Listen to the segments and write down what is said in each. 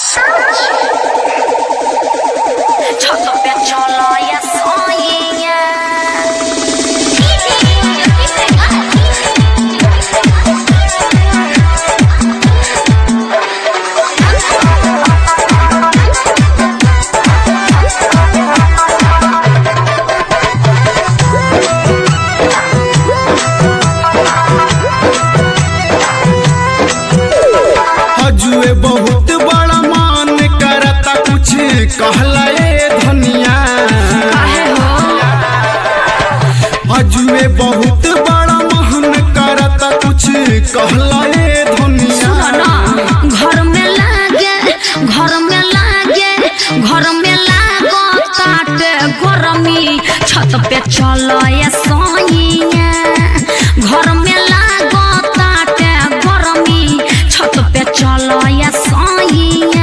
हजुए बहुत बड़ा मान करता कुछ कहला ए धनिया हजुए बहुत बड़ा महन करता कुछ कहला ए धनिया घर में लागे घर में लागे घर में लागो काटे गरमी छत पे चलो ये सोइया घर में लागो काटे गरमी छत पे चलो ये सोइया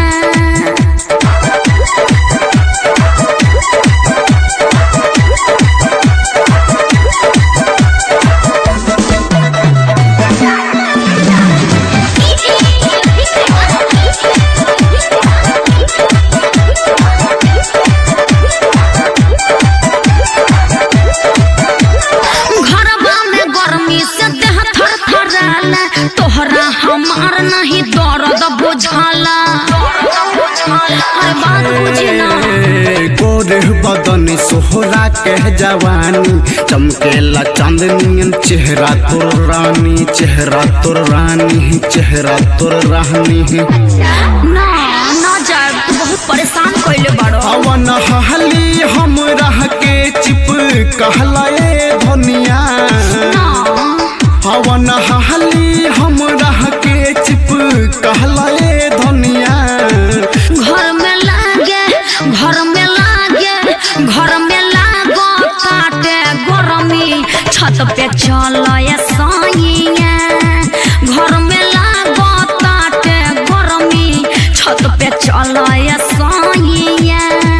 घरबा में गर्मी से देह थर थराला तोहरा हमार नहीं दर्द बुझाला अरे बात बुझी ना गोरे बदन सोहरा के जवानी चमकेला चांदनियन चेहरा तोर रानी चेहरा तोर रानी चेहरा तोर रानी ना ना जाए तू बहुत परेशान कइले बाड़ो अवन हली हम रह के चिप कहला ए धनिया ना हवन हली हम रह के चिप कहला ए धनिया घर में लागे घर में लागे घर में लागो काटे गरमी छत पे चलो ये साइया घर में लागो काटे गरमी छत पे चलो ये साइया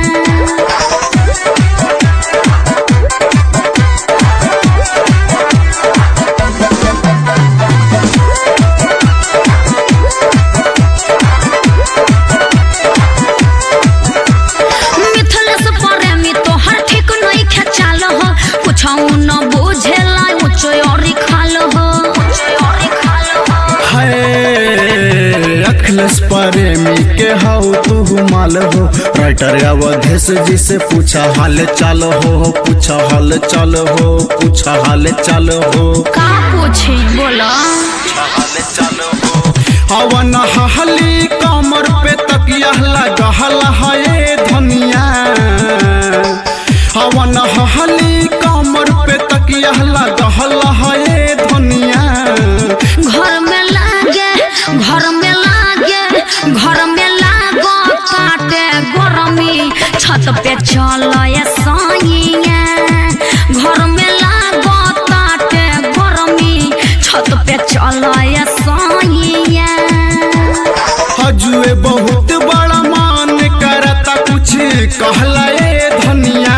मिथलेस प्रेमी तोहर ठीक नहीं खेचाल हो कुछ न बुझेला ऊंचो और खाल हो है अखिलेश प्रेमी के हाउ तू माल हो राइटर अवधेश जी से पूछा हाल चाल हो पूछा हाल चाल हो पूछा हाल चाल हो का पूछी बोला हवन हली कमर पे तकिया लगहल है धनिया हवन हली कमर पे तकिया लगहल है धनिया घर में लागे घर में लागे घर में लागो काटे गरमी छत पे चलो ये साइया घर में लागो काटे गरमी छत पे चलो ये साइया हजुए बहुत बड़ा मान करता कुछ कहला ए धनिया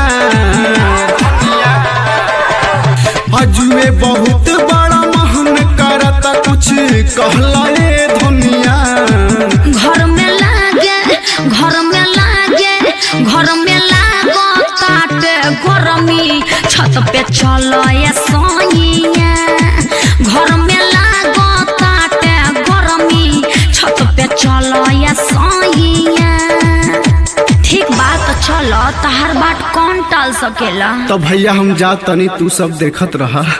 हजुए बहुत बड़ा महन करता कुछ कहला ए धनिया घर में लागे घर में लागे घर में लागो काटे गरमी छत पे चलो ये साइया घर में लागो काटे गरमी छत पे चलो ये साइया ठीक बात चलो तहर बात कौन टाल सकेला तो भैया हम जा तनी तू सब देखत रहा